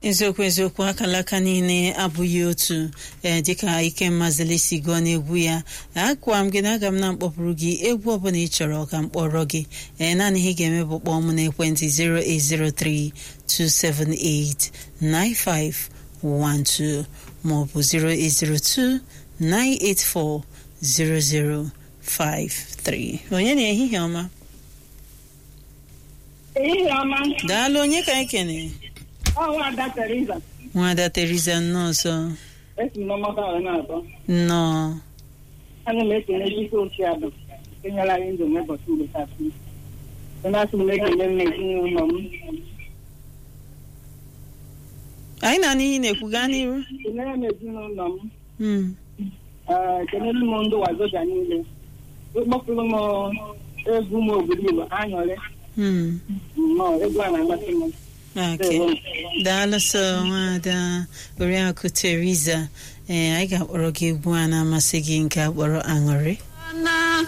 eziokwu eziokwu akalaka niile abụghị otu ee dịka Ikenna Zeli si gụọ n'egwu ya akwa m gị na aga m na mkpọpụrụ gị egwu ọbụla ị chọrọ ka m kpọrọ gị ee naanị ihe ị ga-eme bụ kpọọ m n'ekwentị 08032789512 maọbụ 08029840053 onye na ehihie ọma ehihie ọma daalụ onye ka anyị kene ọnwa ada Teresa nwada Teresa nnọọsọ esi m n'ọmọba wee na-atọ nnọọ ana m ekele ike ochie abụ enyela anyị ndụ n'ụbọchị mgbe tasị na-asị m ekele m ezinụlọ m anyị na n'ihi na-ekwu gaa n'iru kelere m ezinụlọ m Mm. ee kelere m ndị wazoga niile ịkpọpụrụ m egwu m obodo Igbo aṅụrị Mm. nnọọ egwu a na-amasị m Okay. daalụ sọ nwada oriakụ Teresa ee anyị ga-akpọrọ gị egwu a na-amasị gị nke akpọrọ aṅụrị